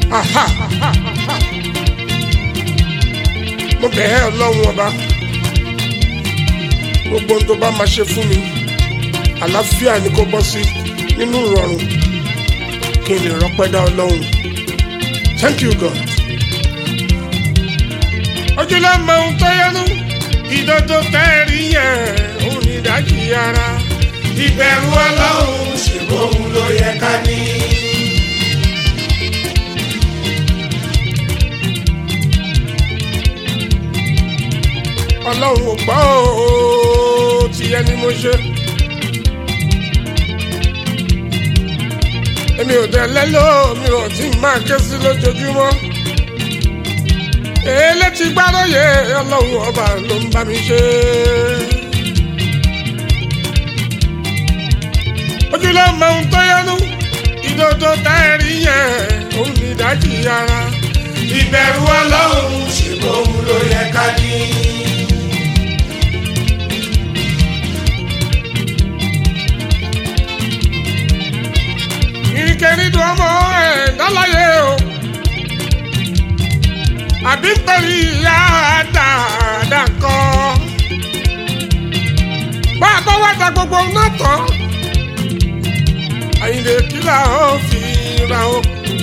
aha mo bẹ̀ ẹ́ ọlọ́run ọba gbogbo ohun tó bá máa ṣe fún mi àlàáfíà ni kó bọ́ sí nínú ìrọ̀rùn kí n lè rọ́pẹ́ dá ọlọ́run thank you god. ojúlọ mọ ohun tó yẹnu ìdodo tẹ́ẹ̀rí yẹn òun ní ìdájí ara. ìbẹ̀rù ọlọ́run ṣègbóhun ló yẹ ká ní. ọlọ́run ò gbọ́ ooo tìyẹ ni mo ṣe. èmi ò dẹ̀ lẹ́lọ́ mi ò tí máa ké sí lójoojúmọ́. èlé ti gbáròyè ọlọ́run ọba ló ń bá mi ṣe. ojúlọ mọ ohun tó yẹnu ìdodo táyẹ̀rí yẹn òun ní ìdájí ara. ìbẹ̀rù ọlọ́run ṣègbóhun ló yẹ ká ní. ìrìnkèrindò ọmọ ẹ̀ dálàyé o àbí nítorí ìyá dáadáa kan bá a bá wá da gbogbo náà tán àyìnlè kílà ó fi ra o.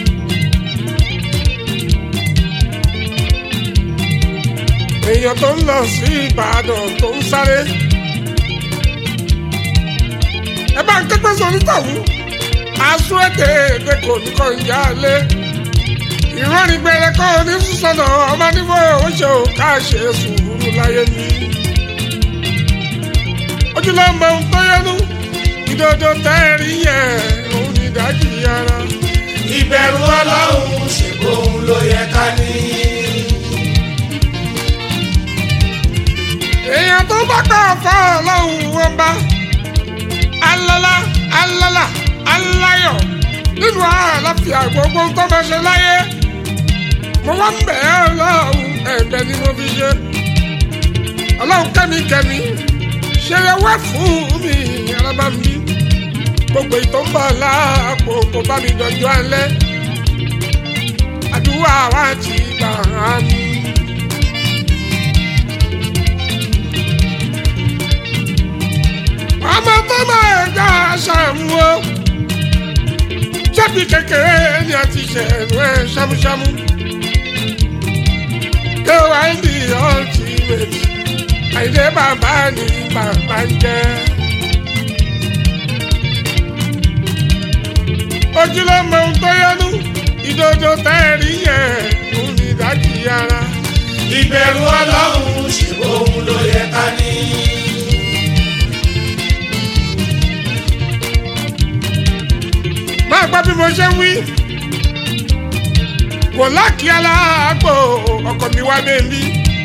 èèyàn tó ń lọ sí ìbàdàn tó ń sáré ẹ bá ń képe sórí tàwọn aṣọ èdè èdè kò ní kọ́ ìyá lé ìrọ́ni gbẹrẹ kọ́ ní sísọ̀nà ọmọ nífọ̀ ó ṣe ò ká ṣe sùúrù láyé mi. ojúlọ mọ ohun tó yẹnu ìdodo tẹ́ẹ̀rí yẹn òun ní ìdájí ara. ìbẹ̀rù ọlọ́run ṣègbóhun ló yẹ ká ní. èèyàn tó bá kọ́ ọ̀fọ́ ọlọ́run wọn bá alala alala aláyọ̀ nínú àlàáfíà gbogbo tó máa ṣe láyé mo wá ń bẹ̀ ẹ́ ọlọ́run ẹ̀bẹ̀ ni mo fi ṣe ọlọ́run kẹ́mikẹ́mi ṣe é wá fún mi arábá mi gbogbo ìtọ́ ń bọ̀ láàpò kò bá mi dọ̀jọ́ alẹ́ àdúrà wa ti gbà á mi. ọmọ tó máa gbà ṣàmúwò ṣẹ́bi kékeré ni a ti ṣẹ̀nu ẹ̀ ṣámúṣámú. KYD ultimate àìdé bàbá ni bàbá ń jẹ́. ojúlọ́mọ ohun tó yẹnu ìdodo tẹ́ẹ̀rí yẹn òun ní ìdájí ara. ìbẹ̀rù ọlọ́run ṣègbóhun ló yẹ ká ní. máa gbọ́ bí mo ṣe ń wí. kò láàkì aláàgbò ọkọ mi wá bẹ́ẹ̀lí.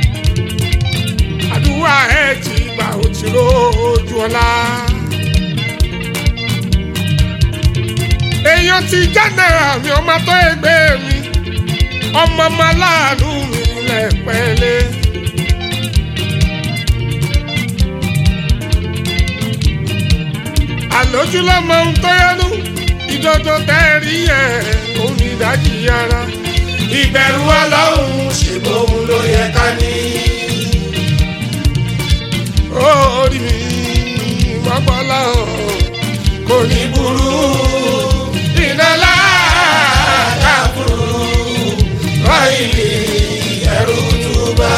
àdúrà ẹ ti gbà ó ti rójú ọlá. èèyàn ti jáde àmì ọmọ tó ẹgbẹ́ mi ọmọ ọmọ aláàánú mi lẹ́pẹ́lẹ́. àlójúlọ́mọ ohun tó yẹnu ìdodo tẹ́ẹ̀rí yẹn òun ní ìdájí ara. ìbẹ̀rù ọlọ́run ṣègbóhun ló yẹ ká ní. orí mi mọ́gbọ́lá kò ní burú ìdálá dàbúrú ráìlì ẹrù túbà.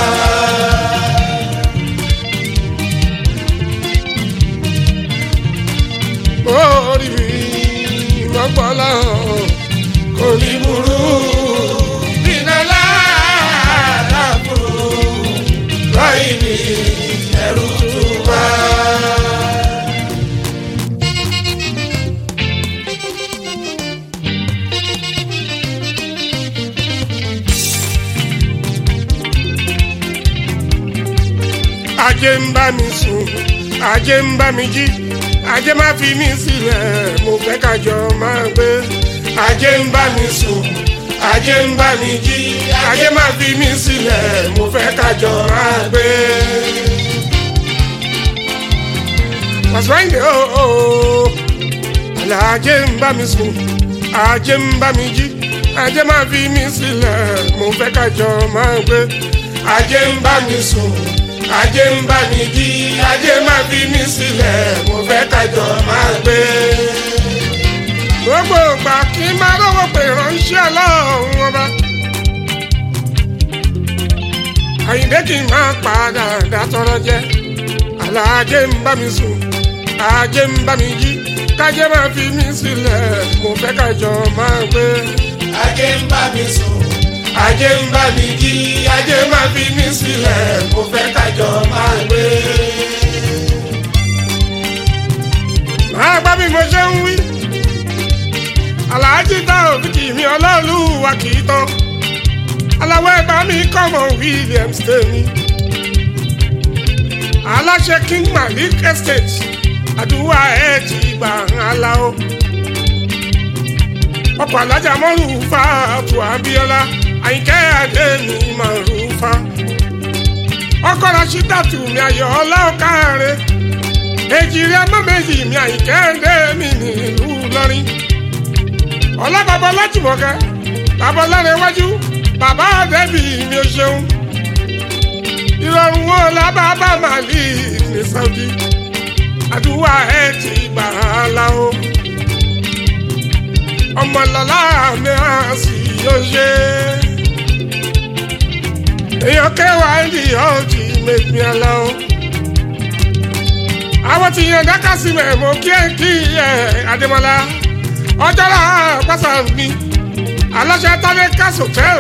orí mi mọ́gbọ́lá kò ní burú ìdálá dàbúrú ráìlì ẹrù túbà. ajé ń bá mi sùn ajé ń bá mi jí ajé má fi mí sílẹ̀ mo fẹ́ kájọ máa gbé ajé ń bá mi sùn ajé ń bá mi jí ajé má fi mí sílẹ̀ mo fẹ́ kájọ máa gbé. pàṣípàǹdé ooo àlà ajé ń bá mi sùn ajé ń bá mi jí ajé máa fi mí sílẹ̀ mo fẹ́ kájọ máa gbé. ajé ń bá mi sùn ajé ń bá mi jí ajé máa fi mí sílẹ̀ mo fẹ́ kájọ máa gbé. gbogbo ìgbà kí n máa rówó pé ránṣẹ́ ọlọ́run ọba. àyìndé kì í máa padà dátọ́rọ́ jẹ́ aláàjẹ ń bá mi sùn ajé ń bá mi jí kájé máa fi mí sílẹ̀ mo fẹ́ kájọ máa gbé. ajé ń bá mi sùn ajé ń bá mi jí ajé máa fi mí sílẹ̀ mo fẹ́ kájọ máa gbé. máa gbá bí mo ṣe ń wí. aláàjì tá òbíkì mi ọlọ́ọ̀lù wa kì í tán. aláwọ̀ ẹ̀gbá mi kọ́mọ Williams tèmi. aláṣẹ King Malik Estate àdúrà ẹ̀ ti gbà ń la o. ọkọ̀ alájà mọ́rù fa àtò Abíọ́lá àyìnkẹ́ adé mi mọ̀rù fa. ọkọ̀ Rashidatu mi ayọ̀ ọlọ́ọ̀káre èjìrì ọmọ méjì mi àyíkẹ́ndé mi nílùú lọ́rin ọlọ́bàbọ̀ lájùmọ̀kẹ́ bàbá ọlọ́rin iwájú bàbá àdẹ́bì mi ò ṣeun ìrọ̀rùn wọn lábàbà màlì ní Saudi àdúrà ẹ̀ ti gbà á la o ọmọlọ́lá mi á sì yóò ṣe èèyàn kẹwàá ń di ọ̀jì mẹ́gbìn àlá o àwọn tí yan dáká sí mẹ́ mo kí ẹ kí ẹ Adémọ́lá ọjọ́lá pásá mi aláṣẹ tálẹ́ kásò tẹ́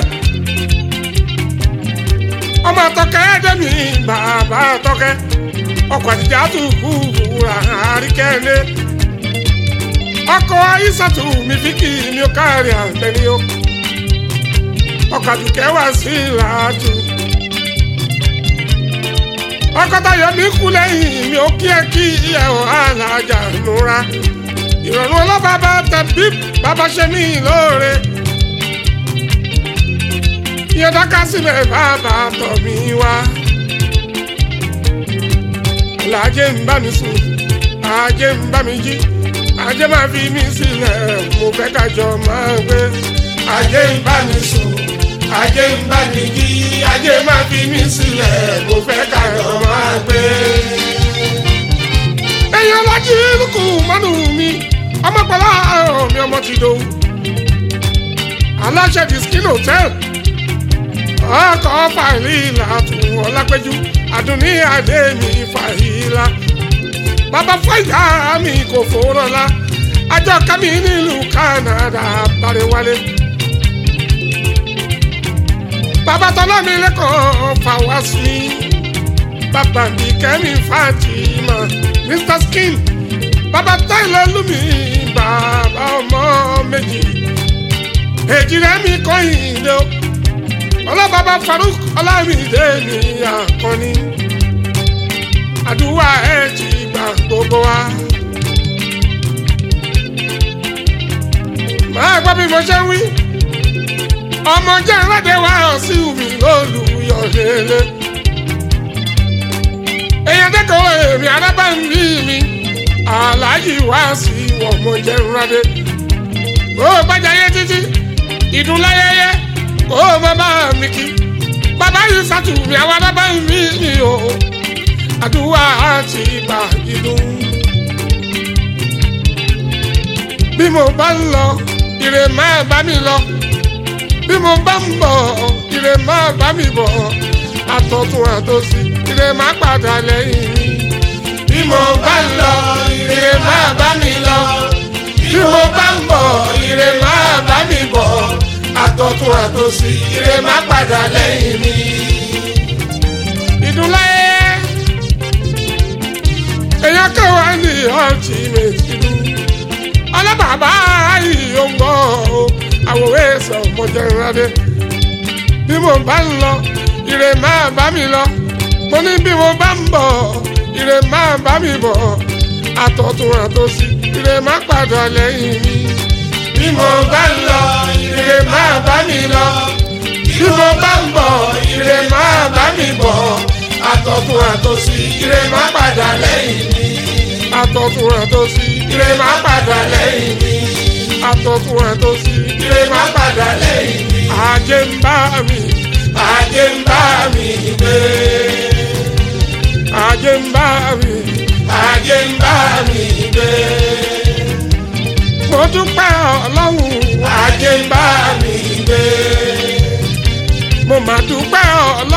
ọmọ àtọkẹ́ ẹ̀dẹ́mi bàbá àtọkẹ́ ọkọ̀ àtijọ́ àtúkù wúrà àríkẹ́lẹ́ ọkọ̀ ayísàtù mi fi kì í mi ó káàrí àgbẹ̀ni ó ọkọ̀ àdùkẹ́ wá sí ìlàtú ọkọtayọ mi kú lẹ́yìn mi ò kí ẹ kí ẹ ò alájà nura ìrọ̀rùn ọlọ́bàbà tẹ̀bí bàbá ṣe mí lóore ìyẹn dáká sílẹ̀ bàbá tọ̀ mí wá alájẹ ń bá mi sùn ajé ń bá mi jí ajé máa fi mí sílẹ̀ mo fẹ́ kájọ máa gbé ajé ń bá mi sùn ajé ń bá mi jí ajé máa fi mí sílẹ̀ mo fẹ́ kájọ máa gbé. èèyàn lájí lùkù mọ́nù mi ọmọpẹ̀lá ọ̀rọ̀ mi ọmọ ti dòwú aláṣẹ the skin hotel ọkọ̀ fàìlì làtún ọlápẹ́jú àdùnní adé mi fàìlà bàbá fàìlà mi kò fòrọ̀lá àjọ kámi nílùú Canada bàrẹ̀ wálé bàbá tọ́lá mi lẹ́kọ̀ọ́ fàwás mi bàbá mi kẹ́mi Fatima Mr Skin bàbá táìlẹ̀ lùmí bàbá ọmọ méjì èjì rẹ̀ mi kọ́yìn lé o ọlọ́bàbá Farouk ọlámídé mi àkọ́ni àdúrà ẹ̀ ti gbà gbogbo wa. máa gbọ́ bí mo ṣe ń wí ọmọ jẹ́ ìrọ́dẹ̀ wá sí omi lólùyọ̀ lélẹ̀. èèyàn dẹ́kọ̀ọ́ èmi arábàmí mi aláàjì wá sí ọmọ jẹ́ ìrọ́dẹ̀. ó bàjẹ́ yé títí ìdúnláyẹyẹ ó bàbá mi kí bàbá yìí sàtúnmí àwọn arábàmí mi o àdúrà àti ìgbà ìdùn. bí mo bá ń lọ ire máa bá mi lọ bí mo bá ń bọ̀ ire máa bá mi bọ̀ àtọ̀tún àtòsí ire máa padà lẹ́yìn mi. bí mo bá ń lọ ire máa bá mi lọ bí mo bá ń bọ̀ ire máa bá mi bọ̀ àtọ̀tún àtòsí ire máa padà lẹ́yìn mi. ìdúnláyé èèyàn kẹwàá ní ultimate ìlú ọlọ́bàbà yìí ó ń gbọ́ àwòrán ẹ̀sẹ̀ ọmọdéradé bí mo bá ń lọ ire máa bá mi lọ mo ní bí mo bá ń bọ̀ ire máa bá mi bọ̀ àtọ̀tún àtòsí ire máa padà lẹ́yìn mi bí mo bá ń lọ ire máa bá mi lọ bí mo bá ń bọ̀ ire máa bá mi bọ̀ àtọ̀tún àtòsí ire máa padà lẹ́yìn mi àtọ̀tún àtòsí ire máa padà lẹ́yìn mi. àtọ̀tún àtòsí ire má padà lẹ́yìn mi. ajé ń bá mi ajé ń bá mi gbé. ajé ń bá mi ajé ń bá mi gbé. mo dúpẹ́ ọlọ́run ajé ń bá mi gbé. mo mà dúpẹ́ ọlọ́run.